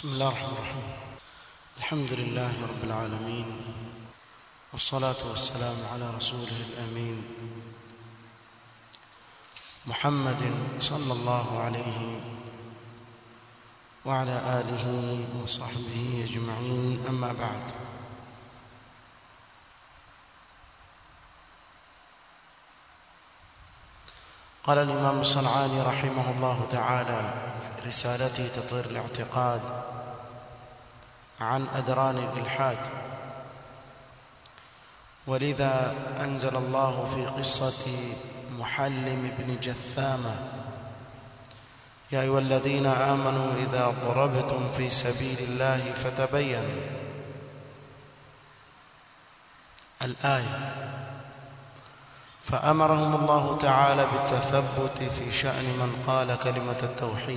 بسم الله الرحمن الرحيم الحمد لله رب العالمين والصلاة والسلام على رسوله الأمين محمد صلى الله عليه وعلى آله وصحبه أجمعين أما بعد قال الإمام الصنعاني رحمه الله تعالى في رسالته تطهير الاعتقاد عن أدران الإلحاد ولذا أنزل الله في قصة محلم بن جثامة يا أيها الذين آمنوا إذا ضربتم في سبيل الله فتبينوا الآية فأمرهم الله تعالى بالتثبت في شأن من قال كلمة التوحيد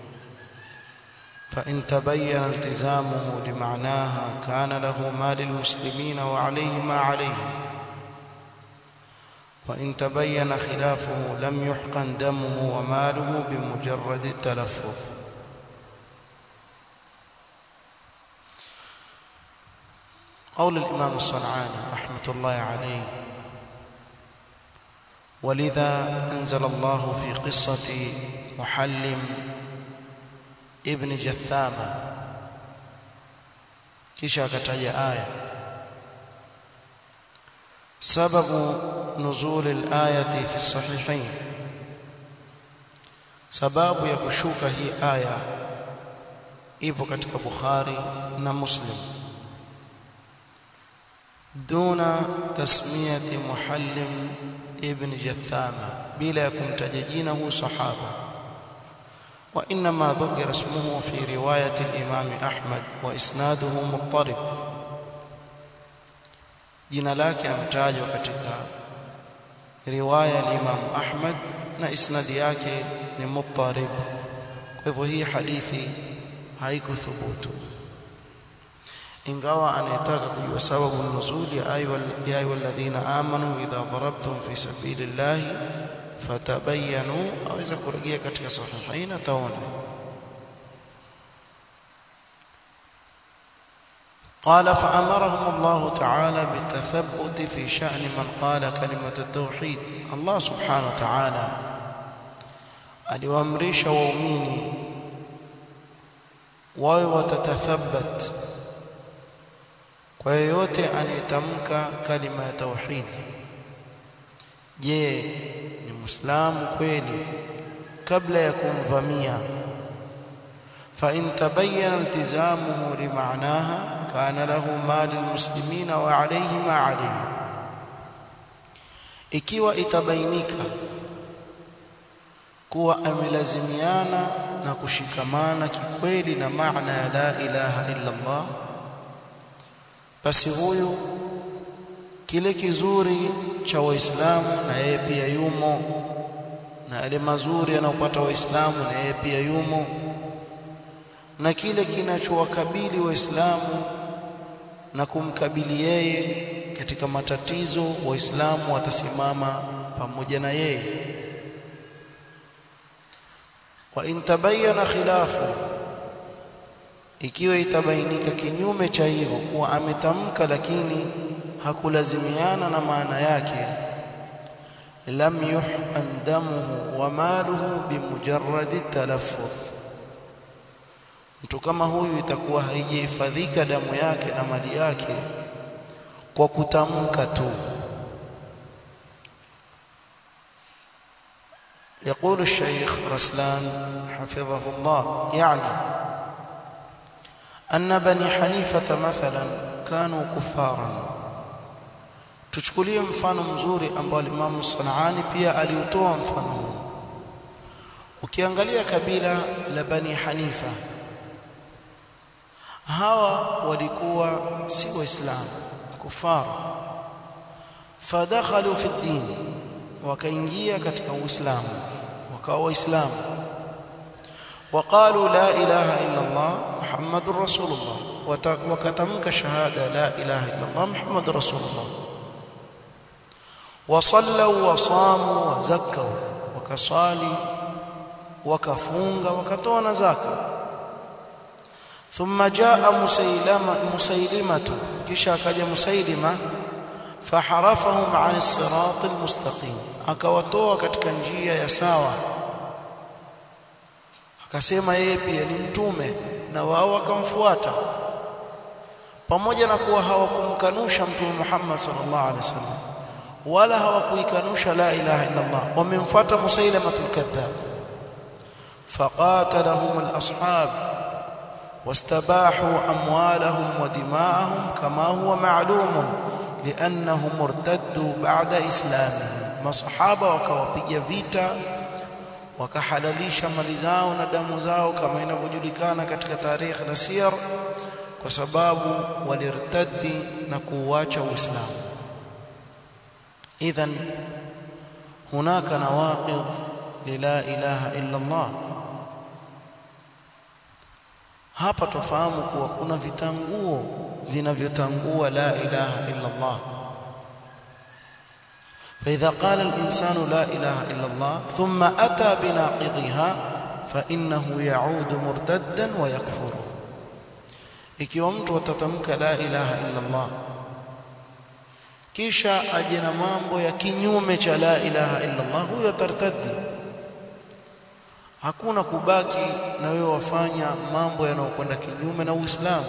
فإن تبين التزامه لمعناها كان له ما للمسلمين وعليه ما عليهم وإن تبين خلافه لم يحقن دمه وماله بمجرد التلفظ قول الإمام الصنعاني رحمة الله عليه ولذا أنزل الله في قصة محلم ابن جثامة kisha akataja aya sababu nuzul al-ayati fi sahihain sababu ya kushuka hii aya ipo katika Bukhari na Muslim duna tasmiyati muhallim ibn Jathama bila ya kumtaja jina huyu sahaba وانما ذكر اسمه في روايه الامام احمد واسناده مضطرب jina lake amtajwa katika riwaya ya Imam Ahmad na isnadi yake ni muttarib kwa hivyo hii hadithi haikuthubutu ingawa anayetaka kujua sababu nuzuli ya ayu alladhina amanu idha darabtum fi sabilillahi fatabayanu aweza kurejea katika sahihain ataona قال فأمرهم الله تعالى بالتثبت في شأن من قال كلمة التوحيد الله سبحانه وتعالى aliwaamrisha waumini wawe watatathabat kwa yeyote anayetamka kalima ya tauhid je ni muislamu kweli kabla ya kumvamia fa in tabayyana iltizamuhu limaanaha kana lahu ma lilmuslimina wa alayhi ma alayhi ikiwa itabainika kuwa amelazimiana na kushikamana kikweli na maana ya la ilaha illa Allah basi huyu kile kizuri cha waislamu na yeye pia yumo na yale mazuri yanayopata waislamu na yeye pia yumo na kile kinachowakabili waislamu na kumkabili yeye katika matatizo waislamu watasimama pamoja na yeye wa in tabayyana khilafu ikiwa itabainika kinyume cha hivyo kuwa ametamka lakini hakulazimiana na maana yake lam yuhqan damuhu wa maluhu bimujarradi talaffuz mtu kama huyu itakuwa haijahifadhika damu yake na mali yake kwa kutamka tu يقول الشيخ رسلان حفظه الله يعني أن بني حنيفة مثلا كانوا كفارا tuchukulie mfano mzuri ambao Imam Sanani pia aliutoa mfano huu ukiangalia kabila la Bani Hanifa hawa walikuwa si waislamu kufar fadakhalu fi din wakaingia katika uislamu wakawa waislamu وقالوا لا إله إلا الله محمد رسول الله وكتمك شهادة لا إله إلا الله محمد رسول الله وصلوا وصاموا وزكوا وكصالي وكفunga wakatoa na zaka thumma jaa musailama musailimatu kisha akaja musailima faharafahum an as-sirat al-mustaqim akawatoa katika njia ya sawa akasema yeye pia ni mtume na wao wakamfuata pamoja na kuwa hawakumkanusha mtume Muhammad sallallahu alaihi wasallam wala hawakuikanusha la ilaha illa Allah wamemfuata musailamatul kadhab faqatalahum al-ashab واستباحوا أموالهم ودماءهم كما هو معلوم لأنهم ارتدوا بعد إسلامهم مصحابة وكوابيجا فيتا wakahalalisha mali zao na damu zao kama inavyojulikana katika tarikh na siyar kwa sababu walirtaddi na kuuacha uislamu idhan hunaka nawaqid lila ilaha illa Allah hapa tufahamu kuwa kuna vitanguo vinavyotangua la ilaha illa Allah فإذا قال الإنسان لا إله إلا الله ثم أتى بناقضها فإنه يعود مرتدا ويكفر ikiwa mtu atatamka la ilaha illa Allah kisha aje na mambo ya kinyume cha la ilaha illa Allah huyo atartadi hakuna kubaki na wewe wafanya mambo yanayokwenda kinyume na Uislamu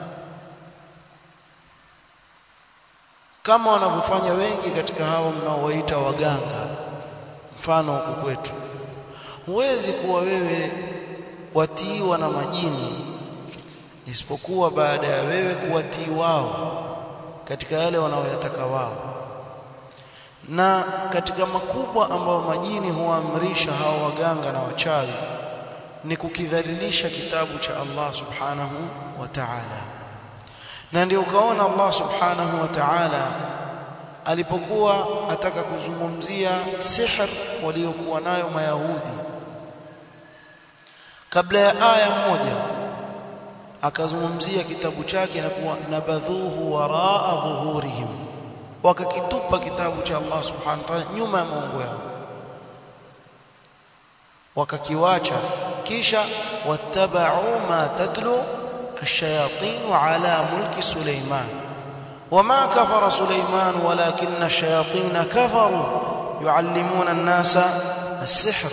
kama wanavyofanya wengi katika hawa mnaowaita waganga mfano huku kwetu huwezi kuwa wewe watiiwa na majini isipokuwa baada ya wewe kuwatii wao katika yale wanaoyataka wao na katika makubwa ambayo majini huamrisha hao waganga na wachawi ni kukidhalilisha kitabu cha Allah subhanahu wa ta'ala na ndio ukaona Allah subhanahu wa ta'ala alipokuwa ataka kuzungumzia sihr waliokuwa nayo mayahudi kabla ya aya moja akazungumzia kitabu chake na kuwa nabadhuhu waraa dhuhurihim wakakitupa kitabu cha Allah subhanahu wa ta'ala nyuma ya maungo yao wakakiwacha kisha wattaba'u ma tatlu الشياطين على ملك سليمان وما كفر سليمان ولكن الشياطين كفروا يعلمون الناس السحر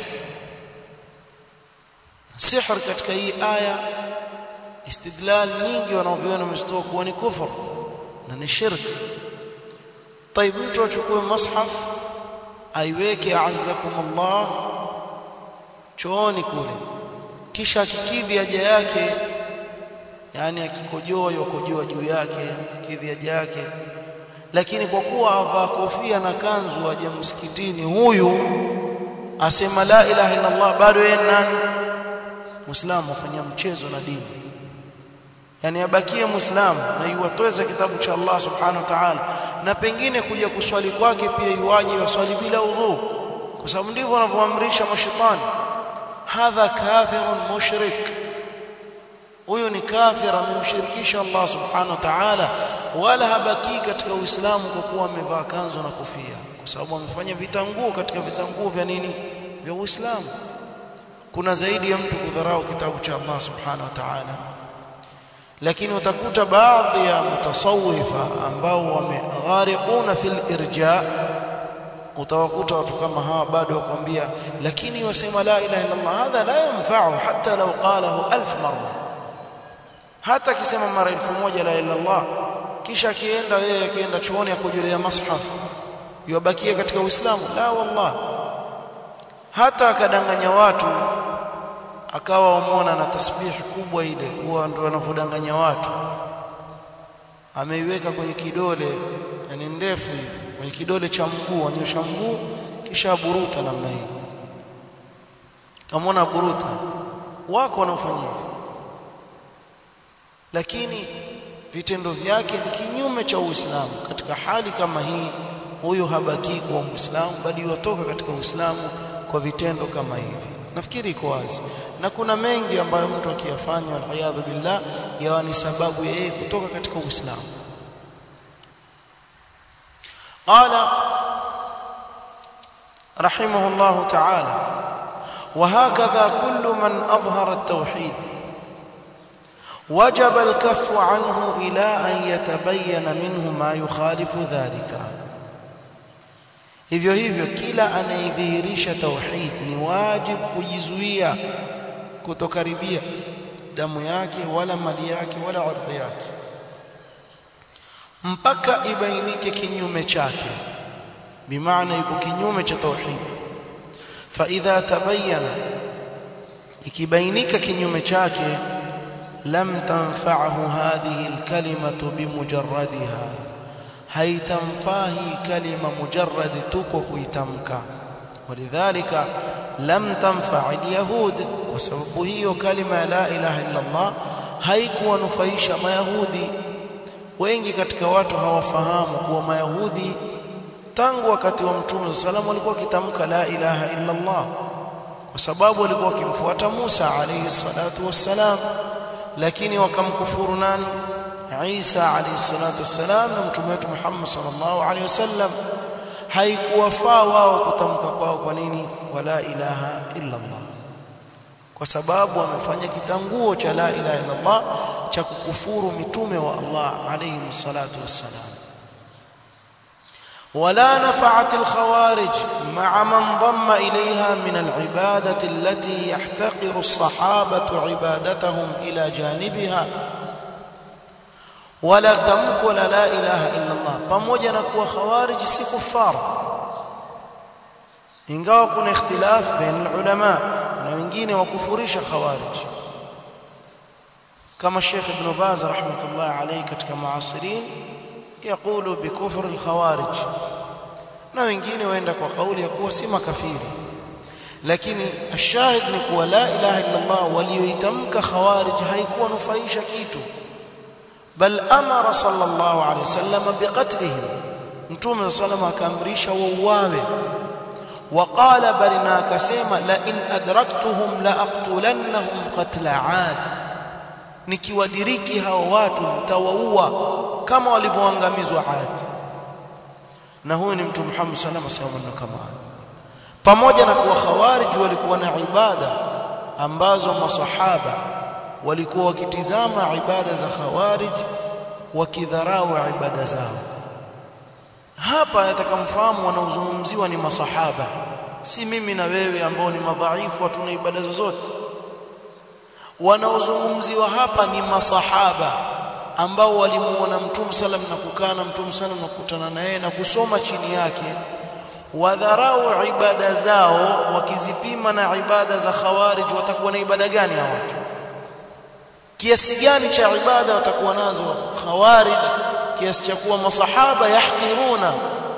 السحر katika hii aya istidlal nyingi wanaoviona mstoa kuwa ni kufur na ni shirk طيب mtu achukue mushaf aiweke azzakum Allah chooni kule kisha akikidhi haja yake yani akikojoa yokojoa juu yake akikidhi haja yake lakini kwa kuwa avaa kofia na kanzu aje msikitini huyu asema la ilaha illa Allah bado yeye nani muislamu afanya mchezo na dini yani abakie muislamu na iwatweza kitabu cha Allah subhanahu wa ta'ala na pengine kuja kuswali kwake pia iwaje waswali bila udhu kwa sababu ndivyo wanavyoamrisha mashaitani hadha kafirun mushrik huyu ni kafir amemshirikisha Allah subhanahu wa ta'ala wala habaki katika uislamu kwa kuwa amevaa kanzu na kofia kwa sababu amefanya vitanguo katika vitanguo vya nini vya uislamu kuna zaidi ya mtu kudharau kitabu cha Allah subhanahu wa ta'ala lakini utakuta baadhi ya mutasawifa ambao wameghariquna fil irja utawakuta watu kama hawa bado wakwambia lakini wasema la ilaha illa Allah hadha la yanfa'u hatta law qalahu alf marra hata akisema mara elfu moja la ilaha illa Allah kisha akienda yeye akienda chuoni akojolea mashaf yubakia katika uislamu la wallah hata akadanganya watu akawa wamuona na tasbihi kubwa ile huwa ndio wanavodanganya watu ameiweka kwenye kidole yani ndefu hivi kwenye kidole cha mguu anyosha mguu kisha buruta namna hii kamona buruta wako wanaofanya hivi lakini vitendo vyake ni kinyume cha Uislamu katika hali kama hii huyu habaki kuwa Muislamu bali watoka katika Uislamu kwa vitendo kama hivi nafikiri iko wazi na kuna mengi ambayo mtu akiyafanya waliyadhu billah yawa ni sababu ya yeye kutoka katika Uislamu qala رحمه الله تعالى وهكذا كل من أظهر التوحيد wajaba alkafu anhu ila an yatabayyana minhu ma yukhalifu dhalika hivyo hivyo kila anayedhihirisha tauhid ni wajib kujizuia kutokaribia damu yake wala mali yake wala ardhi yake mpaka ibainike kinyume chake bimaana yuko kinyume cha tauhid fa idha tabayyana ikibainika kinyume chake lam tanfa'hu hadhihi alkalimatu bimujarradiha haitamfahi kalima mujarrad tu kwa kuitamka walidhalika lam tanfa' alyahud kwa sababu hiyo kalima ya la ilaha illa Allah haikuwanufaisha mayahudi wengi katika watu hawafahamu kuwa mayahudi tangu wakati wa mtume sallam walikuwa wakitamka la ilaha illa Allah kwa sababu walikuwa wakimfuata Musa alayhi salatu wassalam lakini wakamkufuru nani Isa alayhi salatu wassalam na mtume wetu Muhammad sallallahu alayhi wasallam haikuwafaa wao kutamka kwao kwa nini wala ilaha illa Allah kwa sababu wamefanya kitanguo cha la ilaha illa Allah cha kukufuru mitume wa Allah alayhi salatu wassalam ولا نفعت الخوارج مع من ضم إليها من العبادة التي يحتقر الصحابة عبادتهم إلى جانبها ولا تمكن لا إله إلا الله pamoja na kuwa khawarij si kuffar ingawa kuna ikhtilaf baina ulama kuna wengine wakufurisha khawarij kama Sheikh Ibn Baz rahmatullah alayhi katika muasirin يقول بكفر الخوارج na wengine waenda kwa kauli ya kuwa si makafiri lakini ashahid ni kuwa la ilaha illa Allah walioitamka khawarij haikuwa nufaisha kitu bal amara sallallahu alayhi wasallam biqatlihim mtume sallallahu akaamrisha wauawe وقال بل ناكسما لئن ادركتهم لاقتلنهم قتل عاد nikiwadiriki hao watu nitawaua kama walivyoangamizwa Ad na huyu ni mtume Muhammad sallallahu alaihi wasallam kama pamoja na kuwa khawarij walikuwa na ibada ambazo masahaba walikuwa wakitizama ibada za khawarij wakidharau ibada zao hapa yatakamfahamu wanaozungumziwa ni masahaba si mimi na wewe ambao ni madhaifu hatuna ibada zozote wanaozungumziwa hapa ni masahaba ambao walimuona mtume sallam na kukaa na mtume sallam na kukutana naye na kusoma chini yake wadharau ibada zao wakizipima na ibada za khawarij watakuwa na ibada gani hao watu kiasi gani cha ibada watakuwa nazo khawarij kiasi cha kuwa masahaba yahqiruna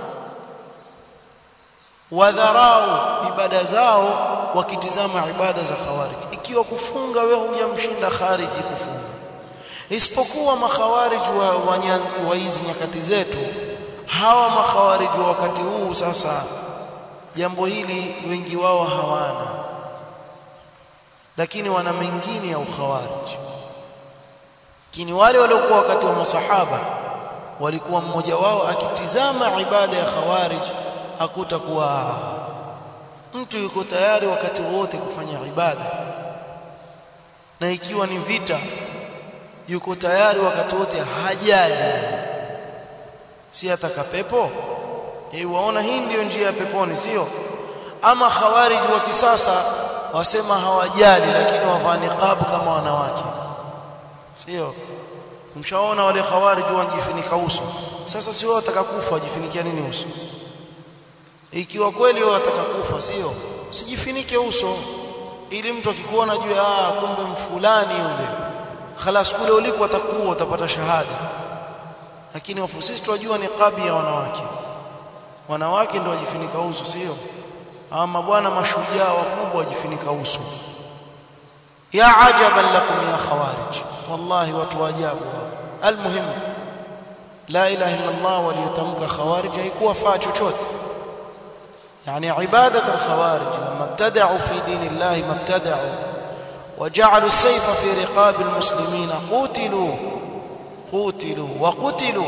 wadharau ibada zao wakitizama ibada za khawarij ikiwa kufunga wewe hujamshinda khariji kufunga isipokuwa makhawarij wa, wa, wa hizi nyakati zetu hawa makhawarij wa wakati huu sasa jambo hili wengi wao hawana lakini wana mengine ya ukhawarij lakini wale waliokuwa wakati wa masahaba walikuwa mmoja wao akitizama ibada ya khawarij akuta kuwa mtu yuko tayari wakati wote kufanya ibada na ikiwa ni vita yuko tayari wakati wote hajali si ataka pepo eh waona hii ndiyo njia ya peponi sio ama khawarij wa kisasa wasema hawajali lakini wavaa niqab kama wanawake sio mshaona wale khawarij wajifunika uso sasa si wao wataka kufa wajifunikia nini uso ikiwa kweli wao wataka kufa sio usijifinike uso ili mtu akikuona juu ah kumbe mfulani yule khalas kule uliko watakuwa utapata shahada lakini wafu sisi tunajua ni kabi ya wanawake wanawake ndio wajifunika uso sio ama bwana mashujaa wakubwa wajifunika uso ya ajaban lakum ya khawarij wallahi watu wa ajabu almuhim la ilaha illa Allah waliyotamka khawarij haikuwa faa chochote يعني عبادة الخوارج لما ابتدعوا في دين الله ما ابتدعوا وجعلوا السيف في رقاب المسلمين قتلوا قتلوا وقتلوا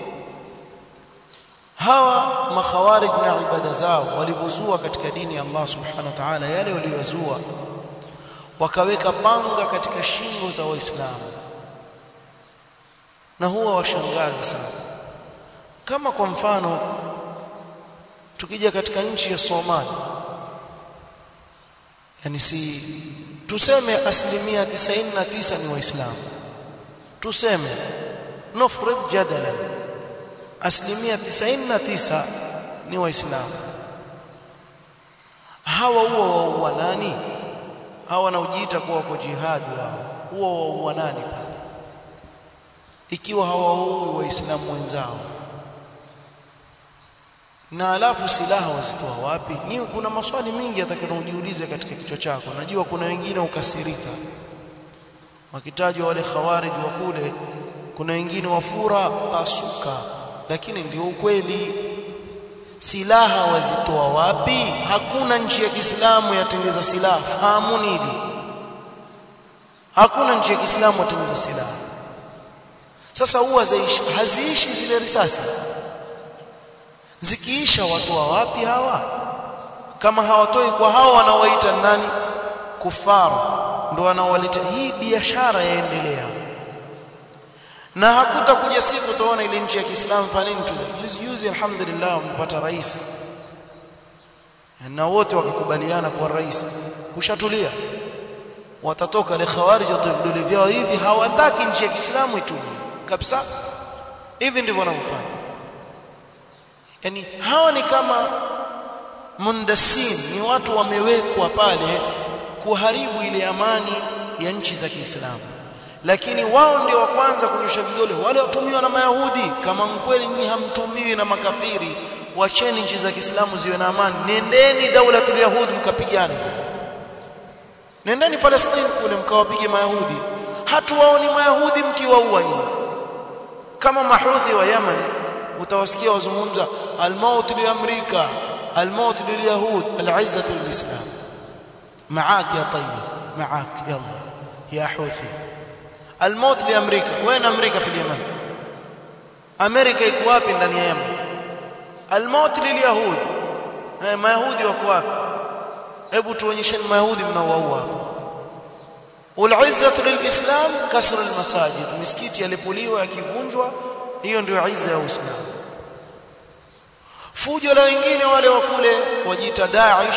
hawa makhawarij na ibada zao walivozua katika dini ya Allah subhanahu wa ta'ala yale waliyozua wakaweka panga katika shingo za waislamu na huwa washangaza sana kama kwa mfano tukija katika nchi ya Somalia yani si tuseme asilimia 99 ni waislamu tuseme nufrid jadalan asilimia 99 ni waislamu hawa huwa waua nani hawa wanaojiita kuwa wako jihadi wao huwa waua nani pale ikiwa hawaui waislamu wenzao na alafu silaha wazitoa wapi ni kuna maswali mingi atakayojiuliza katika kichwa chako najua kuna wengine ukasirika wakitajwa wale khawarij wa kule kuna wengine wafura pasuka lakini ndio ukweli silaha wazitoa wapi hakuna nchi ya Kiislamu yatengeza silaha fahamu nini hakuna nchi ya Kiislamu yatengeza silaha sasa huwa haziishi zile risasi zikiisha watoa wapi hawa kama hawatoi kwa hawa wanaowaita nani kufaru ndo wanaowaleta hii biashara yaendelea na hakutakuja siku utaona ile nchi ya Kiislamu fanini tu juzi juzi alhamdulillah mpata rais na wote wakakubaliana kwa rais kushatulia watatoka le khawarij watavudole vyao hivi hawataki nchi ya Kiislamu itulie kabisa hivi ndivyo wanavyofanya yani hawa ni kama mundasin ni watu wamewekwa pale kuharibu ile amani ya nchi za Kiislamu lakini wao ndio wa kwanza kunyosha vidole wale watumiwa na mayahudi kama mkweli nyinyi hamtumiwi na makafiri wacheni nchi za Kiislamu ziwe na amani nendeni daula ya yahudi mkapigane nendeni Palestina kule mkawapige mayahudi hatuwaoni mayahudi mkiwaua nyinyi kama mahudhi wa Yemen utawasikia wazungumza almaut li amrika almaut lil yahud alizzatu lil islam معاك يا طيب معاك يلا يا حوثي الموت لامريكا وين امريكا في اليمن امريكا iko wapi ndani ya Yemen الموت لليهود eh mayahudi wako wapi hebu tuonyesheni mayahudi mnaowaua hapo والعزه للاسلام كسر المساجد misikiti yalipoliwa yakivunjwa hiyo ndio izza ya uislamu fujo la wengine wale wa kule wajiita Daesh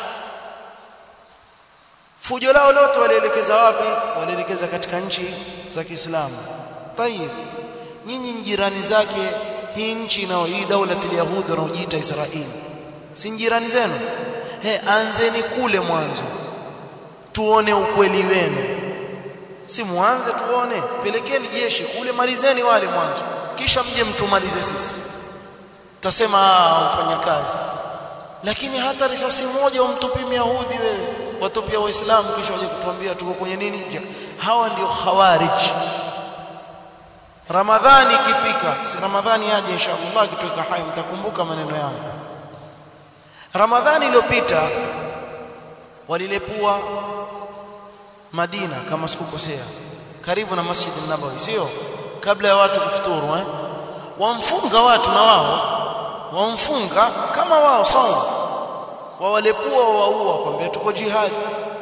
fujo lao lote walielekeza wapi walielekeza katika nchi za Kiislamu tayib nyinyi jirani zake hii nchi na hii daula ya Yahudi wanaojiita Israeli si jirani zenu he anzeni kule mwanzo tuone ukweli wenu si muanze tuone pelekeni jeshi kule malizeni wale mwanzo kisha mje mtumalize sisi tutasema ufanya kazi lakini hata risasi moja umtupie Yahudi wewe watupia waislamu kisha waje kutuambia tuko kwenye nini hawa ndio khawarij ramadhani ikifika si ramadhani aje inshallah kitoka hai mtakumbuka maneno yangu ramadhani iliyopita walilepua Madina kama sikukosea karibu na Masjid an-Nabawi sio kabla ya watu kufuturu eh wamfunga watu na wao wamfunga kama wao sawa wawalepua waua kwambia tuko jihad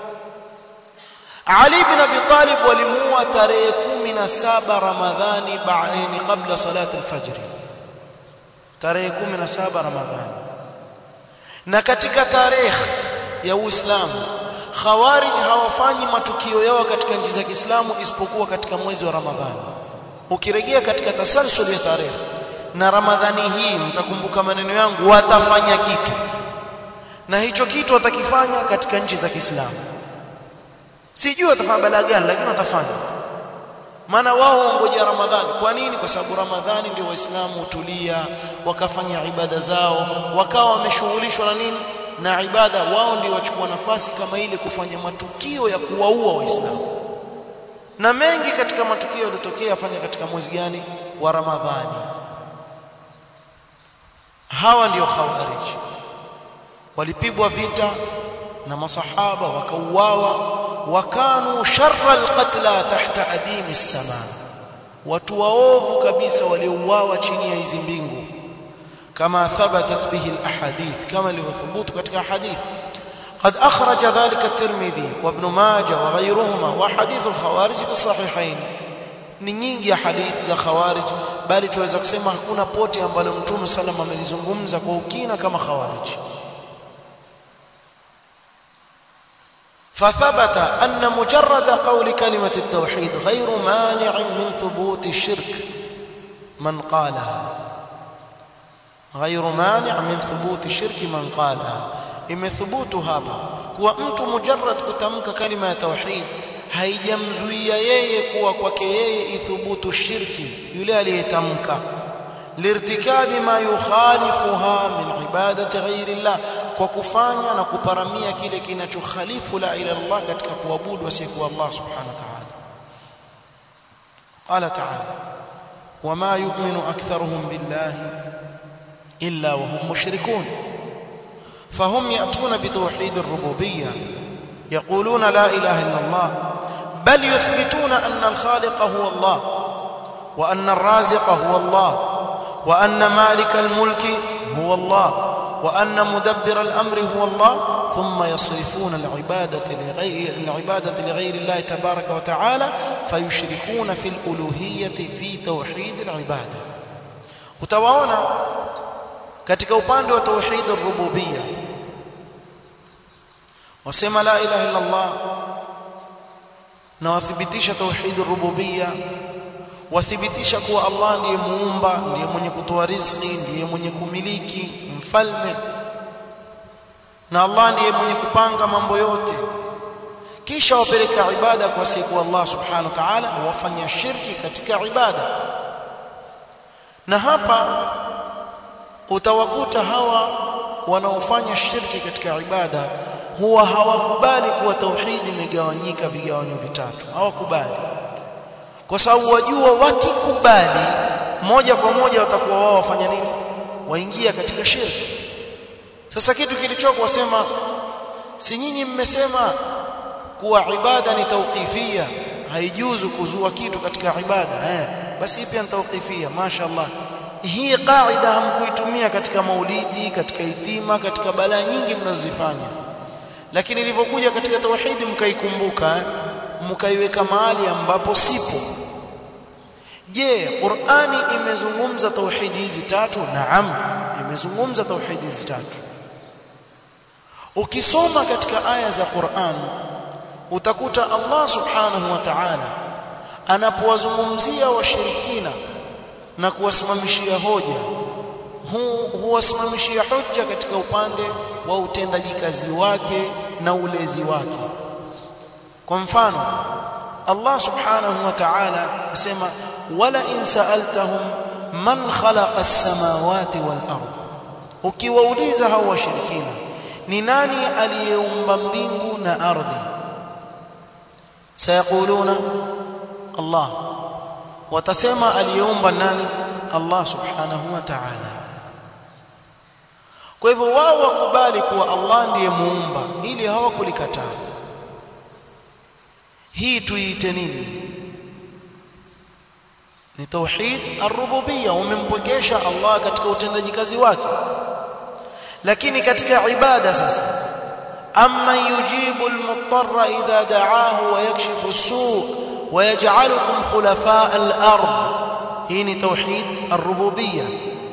Ali bin Abi Talib walimuua tarehe 17 Ramadhani baini kabla salati al-fajr tarehe 17 Ramadhani na katika tarehe ya Uislamu Khawarij hawafanyi matukio yao katika nchi za Kiislamu isipokuwa katika mwezi wa Ramadhani ukirejea katika tasalsul ya tarehe na Ramadhani hii mtakumbuka maneno yangu watafanya kitu na hicho kitu watakifanya katika nchi za Kiislamu sijui watafanya balaa gani lakini watafanya maana wao ngoja Ramadhani kwa nini kwa sababu Ramadhani ndio waislamu hutulia wakafanya ibada zao wakawa wameshughulishwa na nini na ibada wao ndio wachukua nafasi kama ile kufanya matukio ya kuwaua waislamu na mengi katika matukio yaliyotokea afanya katika mwezi gani wa Ramadhani hawa ndio khawarij walipigwa vita na masahaba wakauawa wakanu sharra alqatla tahta adimi as-sama watu waovu kabisa waliouawa chini ya hizi mbingu kama thabatat bihi alahadith kama ilivyothubutu katika hadith قد أخرج ذلك الترمذي وابن ماجه وغيرهما وحديث الخوارج في الصحيحين ni nyingi ya hadithi za khawarij bali tuweza kusema hakuna pote ambalo mtume sallam amelizungumza kwa ukina kama khawarij فثبت أن مجرد قول كلمة التوحيد غير مانع من ثبوت الشرك من قالها غير مانع من ثبوت الشرك من قالها imethubutu hapa kuwa mtu mujarrad kutamka kalima ya tauhid haijamzuia yeye kuwa kwake yeye ithubutu shirki yule aliyetamka lirtikabi ma yukhalifuha min ibadati ghairi llah kwa kufanya na kuparamia kile kinachokhalifu la ila Allah katika kuabudu asiyekuwa Allah subhanahu wa ta'ala qala ta'ala wama yu'minu aktharuhum billahi illa wa hum mushrikun فهم يأتون بتوحيد الربوبية يقولون لا إله إلا الله بل يثبتون أن الخالق هو الله وأن الرازق هو الله وأن مالك الملك هو الله وأن مدبر الأمر هو الله ثم يصرفون العبادة لغير, العبادة لغير الله تبارك وتعالى فيشركون في الألوهية في توحيد العبادة utawaona katika upande wa tauhid ar-rububiyya wasema la ilaha illa Allah na wathibitisha tauhid ar-rububiyya wathibitisha kuwa Allah ndiye muumba ndiye mwenye kutoa riziki ndiye mwenye kumiliki mfalme na Allah ndiye mwenye kupanga mambo yote kisha wapeleka ibada kwa siku Allah subhanahu wa ta'ala wafanya shirki katika ibada na hapa utawakuta hawa wanaofanya shirki katika ibada huwa hawakubali kuwa tauhidi imegawanyika vigawanyo vitatu hawakubali kwa sababu wajua wakikubali moja kwa moja watakuwa wao wafanya nini waingia katika shirki sasa kitu kilichoko wasema si nyinyi mmesema kuwa ibada ni tauqifia haijuzu kuzua kitu katika ibada eh basi pia ni tauqifia mashaallah hii kaida hamkuitumia katika maulidi katika itima katika balaa nyingi mnazozifanya lakini ilivyokuja katika tauhidi mkaikumbuka eh? mkaiweka mahali ambapo sipo je Qur'ani imezungumza tauhidi hizi tatu naam imezungumza tauhidi hizi tatu ukisoma katika aya za Qur'an utakuta Allah subhanahu wa ta'ala anapowazungumzia washirikina na kuwasimamishia hoja huwasimamishia hoja katika upande wa utendaji kazi wake na ulezi wake kwa mfano Allah subhanahu wa ta'ala asema wala in sa'altahum man khalaqa as-samawati wal ardh ukiwauliza hao washirikina ni nani aliyeumba mbingu na ardhi sayaquluna Allah watasema aliyeumba nani Allah subhanahu wa ta'ala kwa hivyo wao wakubali kuwa Allah ndiye muumba ili hawakulikataa hii tuiite nini ni tauhid ar-rububiyya umempokesha Allah katika utendaji kazi wake lakini katika ibada sasa amma yujibu al-muttarra idha da'ahu wa yakshifu as-su' wa yaj'alukum khulafa' al-ard hii ni tauhid ar-rububiyya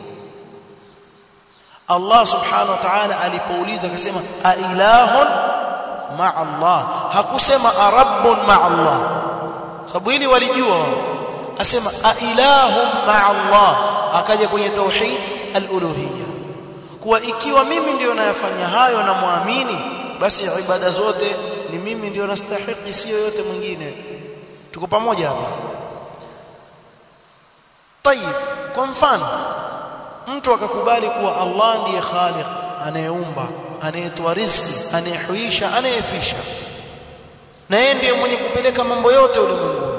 Allah subhanahu wa ta'ala alipouliza akasema a ilahun ma'a Allah hakusema arabbun ma'a Allah sababu hili walijua wao asema a ilahun ma'a Allah akaja kwenye tauhid al-uluhiyya kuwa ikiwa mimi ndio nayafanya hayo na muamini basi ibada zote ni mimi ndio nastahili sio yote mwingine tuko pamoja hapa طيب kwa mfano mtu akakubali kuwa Allah ndiye khaliq anayeumba anayetoa riziki anayehuisha anayefisha na yeye ndiye mwenye kupeleka mambo yote ulimwenguni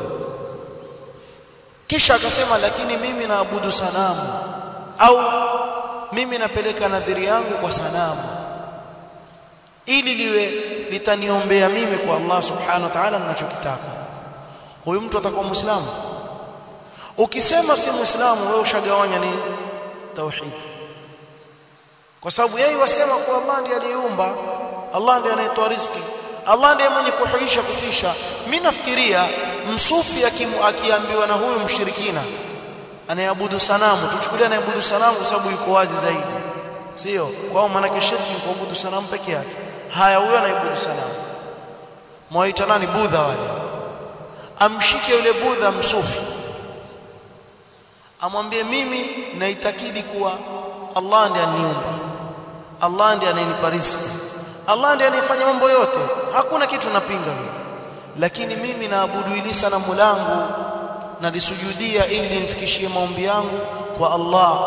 kisha akasema lakini mimi naabudu sanamu au mimi napeleka nadhiri yangu kwa sanamu ili liwe litaniombea mimi kwa Allah subhanahu wa ta'ala ninachokitaka huyu mtu atakuwa muislamu ukisema si muislamu wewe ushagawanya nini tauhid kwa sababu yeye wasema kwa Allah ndiye aliyeumba Allah ndiye anayetoa riziki Allah ndiye mwenye kuhuisha kufisha mimi nafikiria msufi akiambiwa na huyu mshirikina anayeabudu sanamu tuchukulie anayeabudu sanamu kwa sababu yuko wazi zaidi sio kwao maana shirki ni kuabudu sanamu peke yake haya huyo anaibudu sanamu mwaita nani budha wale amshike yule budha msufi amwambie mimi naitakidi kuwa Allah ndiye aniumba Allah ndiye anayenipa riziki Allah ndiye anayefanya mambo yote hakuna kitu napinga mimi lakini mimi naabudu ili sanamu langu nalisujudia ili nimfikishie maombi yangu kwa Allah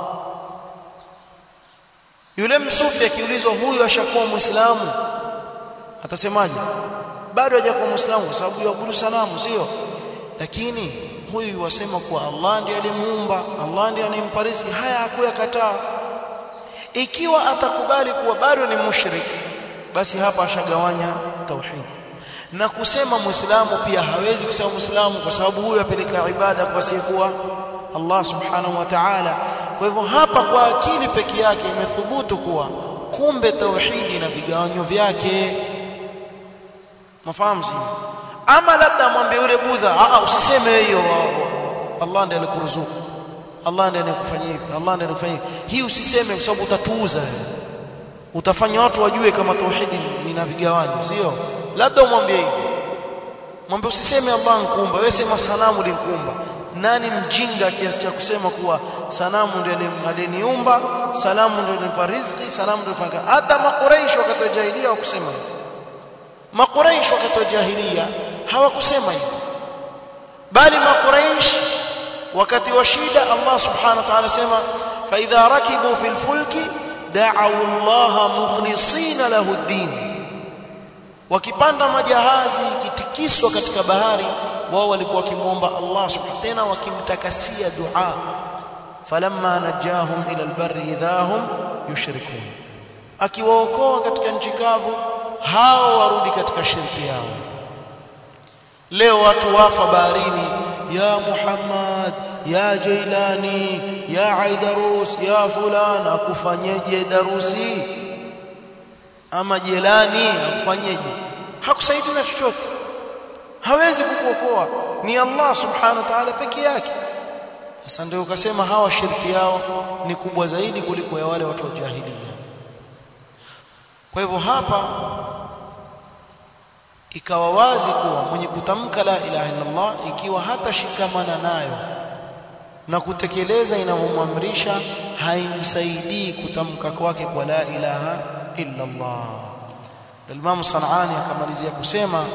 yule msufi akiulizwa huyu ashakuwa muislamu atasemaje bado hajakuwa muislamu kwa sababu yaabudu sanamu sio lakini huyu wasema kuwa Allah ndiye alimuumba Allah ndiye anayempa riziki haya hakuyakataa ikiwa atakubali kuwa bado ni mushrik basi hapa ashagawanya tauhid na kusema muislamu pia hawezi kusema muislamu kwa sababu huyu apeleka ibada kwa asiyekuwa Allah subhanahu wa ta'ala kwa hivyo hapa kwa akili peke yake imethubutu kuwa kumbe tauhidi na vigawanyo vyake mafahamu ama labda mwambie yule budha a usiseme hiyo Allah ndiye alikuruzuku Allah ndiye anakufanyia hivi Allah ndiye anakufanyia hii usiseme kwa sababu utatuuza utafanya watu wajue kama tauhidi ina vigawanyo sio labda umwambie hivi mwambie usiseme Allah nkumba wewe sema sanamu linkumba nani mjinga kiasi cha kusema kuwa sanamu ndiye aliniumba salamu ndiye alinipa riziki salamu ndiye fanya hata makuraish wakati wa jahiliya wakusema hivyo makuraish wakati wa jahiliya hawakusema hivyo bali makuraish wakati wa shida Allah subhanahu wa ta'ala sema fa idha rakibu fil fulki da'u Allah mukhlisina lahu ad-din wakipanda majahazi kitikiswa katika bahari wao walikuwa wakimuomba Allah subhanahu tena wakimtakasia dua falamma najahum ila albarri idhahum yushrikun akiwaokoa katika nchi kavu hao warudi katika shirki yao leo watu wafa baharini ya Muhammad ya Jailani ya Aidarus ya fulana akufanyeje darusi ama Jelani akufanyeje hakusaidia na chochote hawezi kukuokoa ni Allah subhanahu wa ta'ala peke yake sasa ndio ukasema hawa shirki yao ni kubwa zaidi kuliko ya wale watu wa jahiliya kwa hivyo hapa ikawa wazi kuwa mwenye kutamka la ilaha illallah ikiwa hata shikamana nayo na kutekeleza inavyomwamrisha haimsaidii kutamka kwake kwa la ilaha illa Allah Imam Sanani akamalizia kusema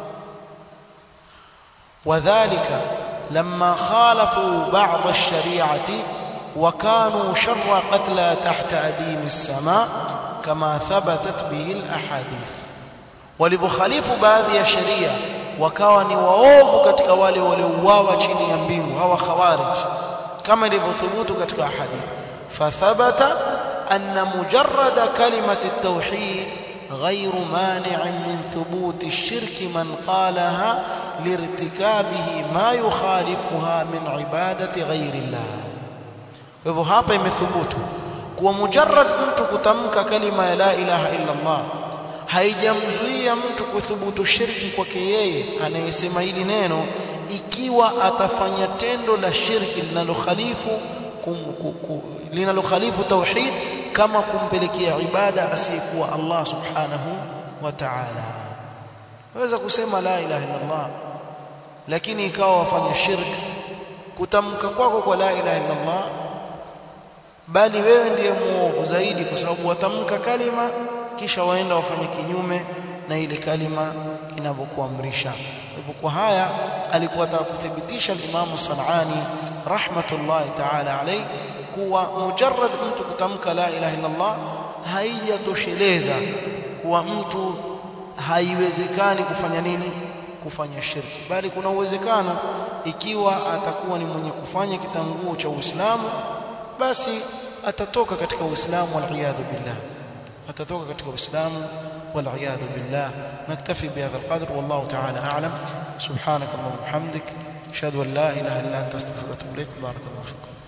wadhālika lamma khalafu ba'd ash-shari'ati wa kanu sharra qatla tahta adim as-sama' kama thabatat bihi al-ahadith walivyokhalifu baadhi ya sheria wakawa ni waovu katika wale waliouawa chini ya mbingu hawa khawarij kama ilivyothubutu katika hadithi fathabata anna mujarrada kalimati at-tauhid غير مانع من ثبوت الشرك من قالها لارتكابه ما يخالفها من عبادة غير الله hivyo hapa imethubutu kuwa mujarrad mtu kutamka kalima ya la ilaha illa Allah haijamzuia mtu kuthubutu shirki kwake yeye anayesema hili neno ikiwa atafanya tendo la shirki linalokhalifu linalokhalifu tauhid kama kumpelekea ibada asiyekuwa Allah subhanahu wa ta'ala waweza kusema la ilaha illa Allah lakini ikawa wafanya shirki kutamka kwako kwa la ilaha illa Allah bali wewe ndiye muovu zaidi kwa sababu watamka kalima kisha waenda wafanye kinyume na ile kalima inavyokuamrisha hivyo kwa haya alikuwa ataka kuthibitisha al-Imam Sanani rahmatullahi ta'ala alayhi kuwa mujarrad mtu kutamka la ilaha illa Allah haijatosheleza kuwa mtu haiwezekani kufanya nini kufanya shirki bali kuna uwezekano ikiwa atakuwa ni mwenye kufanya kitanguo cha Uislamu basi atatoka katika Uislamu wal billah atatoka katika Uislamu والعياذ بالله نكتفي بهذا القدر والله تعالى أعلم سبحانك اللهم وبحمدك أشهد أن لا إله إلا أنت أستغفرك وأتوب إليك بارك الله فيكم